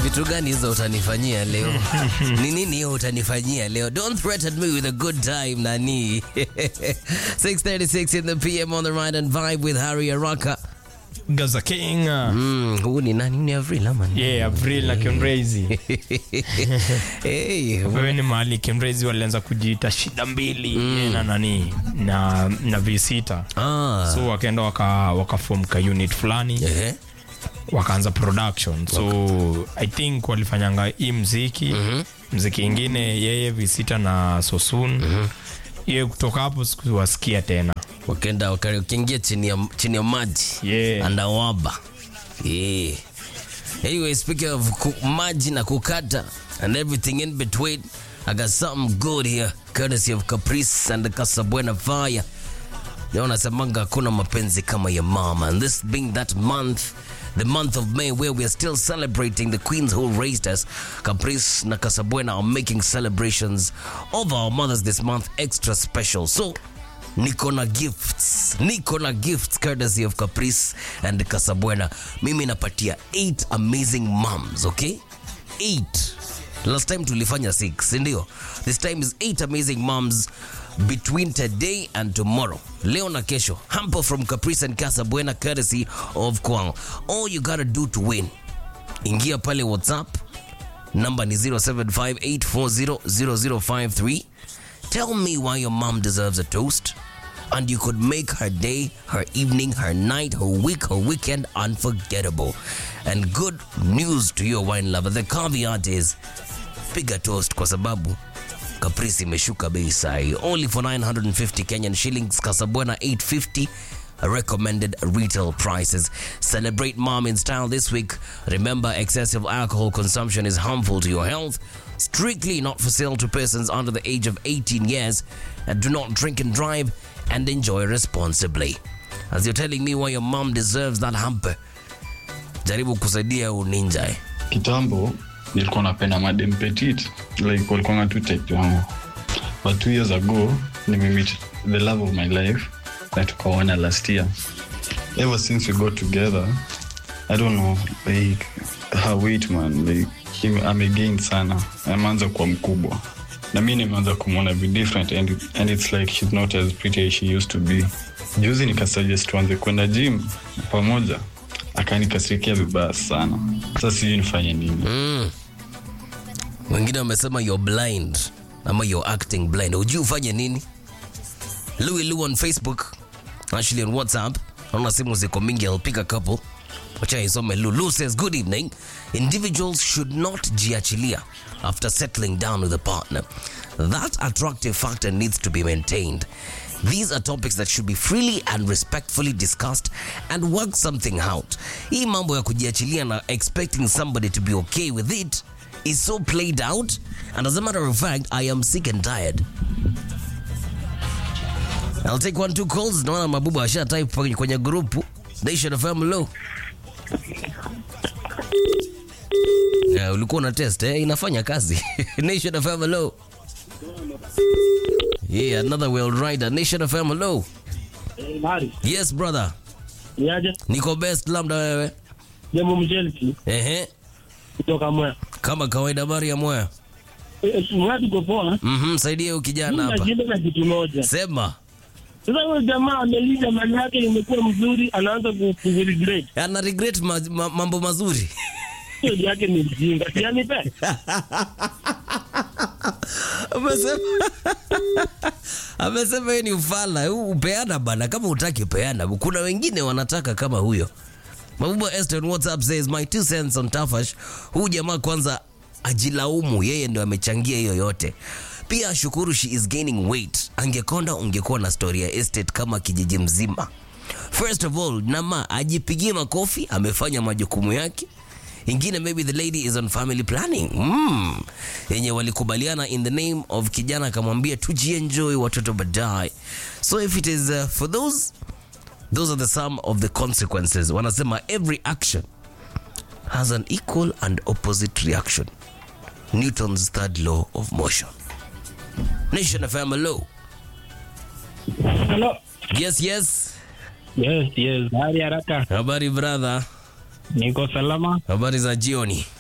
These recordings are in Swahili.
vitu gani hizo utanifanyia leo? Ni nini hiyo utanifanyia leo? Don't threaten me with a good time, nani. 6:36 in the PM on the right and vibe with Harry Araka. Gaza King. Mm, huu ni nani? Ni Avril ama ni? Yeah, April na Kenrezi. Hey, Wewe ni mahali Kenrezi walianza kujiita shida mbili yeye na nani na na V6. ah. So wakaenda waka wakaform ka unit fulani Ehe. wakaanza production. So I think walifanyanga hii mziki mziki ingine yeye V6 na Sosun. Yeye kutoka hapo sikuwasikia tena. Wakaenda waka- wakaingia chini ya chini ya maji. Yeah. Andawaba. Yeah. Anyway, speaking of ku- maji na kukata and everything in between, I got something good here, courtesy of Caprice and the Casabuena Fire. Leo nasemanga hakuna mapenzi kama ya mama and this being that month the month of May where we are still celebrating the queens who raised us Caprice na Casabuena are making celebrations of our mothers this month extra special so niko na gifts niko na gifts courtesy of Caprice and Casabuena mimi napatia 8 amazing moms okay 8 last time tulifanya 6 sindio this time is 8 amazing moms between today and tomorrow leo na kesho hamper from caprice and casa buena courtesy of kwang all you gotta do to win ingia pale whatsapp number ni 0758400053 tell me why your mom deserves a toast and you could make her day, her evening, her night, her week, her weekend unforgettable. And good news to your wine lover. The caveat is piga toast kwa sababu Caprice imeshuka bei sai. Only for 950 Kenyan shillings, Casabona 850 recommended retail prices. Celebrate mom in style this week. Remember, excessive alcohol consumption is harmful to your health. Strictly not for sale to persons under the age of 18 years. And do not drink and drive and enjoy responsibly. As you're telling me why your mom deserves that hamper, jaribu kusaidia huu ninja eh. kitambo nilikuwa napenda madem petit like walikuanga tu type yangu but two years ago nimemit the love of my life na tukaona last year ever since we got together i don't know like her weight man like ime- amegain sana ameanza kuwa mkubwa na mi nimeanza kumwona be different and, and it's like she's not as pretty as she used to be juzi nikasuggest tuanze kwenda gym pamoja akanikasirikia vibaya sana sasa sijui nifanye nini wengine wamesema you're blind ama you're acting blind hujui ufanye nini louis lu on facebook actually on whatsapp naona simu ziko mingi i'll pick a couple wacha isome lu lu says good evening individuals should not jiachilia after settling down with a partner that attractive factor needs to be maintained These are topics that should be freely and respectfully discussed and work something out. Hii mambo ya kujiachilia na expecting somebody to be okay with it is so played out and as a matter of fact I am sick and tired. I'll take one two calls. Naona mabubu asha type kwenye- kwenye grupu Nation FM low. Yeah, ulikuwa una test eh? Inafanya kazi. Nation FM low. Yeah, another well rider. Nation FM low. Mari, Yes brother. niaje? Niko best labda wewe. Jambo mjelki Ehe. kutoka Mwea. Kama kawaida bari ya moya. Eh, Mwea tuko poa. Mhm, saidia huyu kijana Mimi hapa. nashinda na kitu moja. Sema. Sasa huyo jamaa amelija mali yake imekuwa mzuri, anaanza ku- kuregret. Ana regret ma, ma, mambo mazuri. Hiyo yake ni mjinga. Si anipe? Amesema amesema yeye ni ufala. Huu Upeana bana, kama utaki peana. Kuna wengine wanataka kama huyo. Mabuba Esther on WhatsApp says my two cents on Tafash. Huyu jamaa kwanza ajilaumu, yeye ndio amechangia hiyo yote. Pia ashukuru she is gaining weight. Angekonda ungekuwa na story ya estate kama kijiji mzima. First of all, Nama ajipigie makofi, amefanya majukumu yake. Ingine maybe the lady is on family planning. Mm. Yenye walikubaliana in the name of kijana akamwambia tujienjoy watoto baadaye. So if it is uh, for those those are the sum of the consequences. Wanasema every action has an equal and opposite reaction. Newton's third law of motion. Nation FM hello. Hello. Yes, yes. Yes, yes. Hali haraka. Habari brother. Niko salama. Habari za jioni.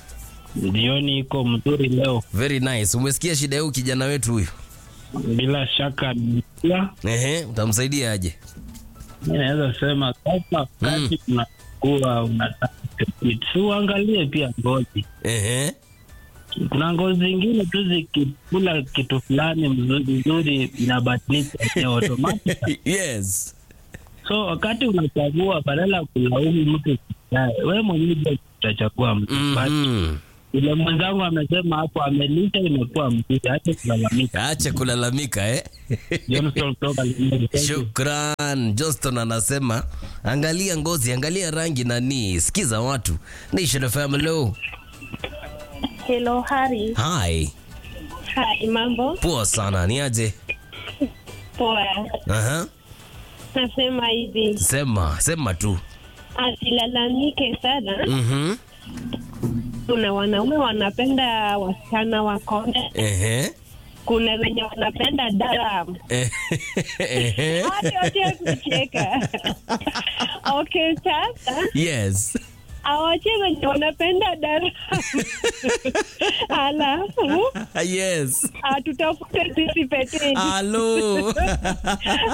Jioni iko mzuri leo, Very nice. Umesikia shida yao kijana wetu huyu? bila shaka pia Ehe, utamsaidia aje? mi naweza sema sasa, wakati unakuwa unataka kupit, si uangalie pia ngozi. Ehe. Kuna ngozi zingine tu zikikula kitu fulani mzuri mzuri inabadilisha ya automatic. yes. So wakati unachagua, badala ya kulaumu mtu we mwenyewe ndio utachagua mtu But Mhm. Yule mwenzangu amesema hapo, amelisha imekuwa mzuri, ache kulalamika. Acha kulalamika eh. Johnson kutoka Limuru. Thank you. Shukran. Johnston anasema angalia ngozi, angalia rangi nani. Sikiza watu. Nation FM hello. Hello, Hari. Hi. Hi, mambo Poa sana. Ni aje? poa. Aha. Nasema hivi, Sema, sema tu. asilalamike sana. Mhm. Kuna wanaume wanapenda wasichana wakonde, Ehe. kuna wenye wanapenda daram. Ehe. Wote wote kucheka. Okay, sasa Yes. awache wenye wanapenda daram, alafu Yes. atutafute sisi peteni. Hello.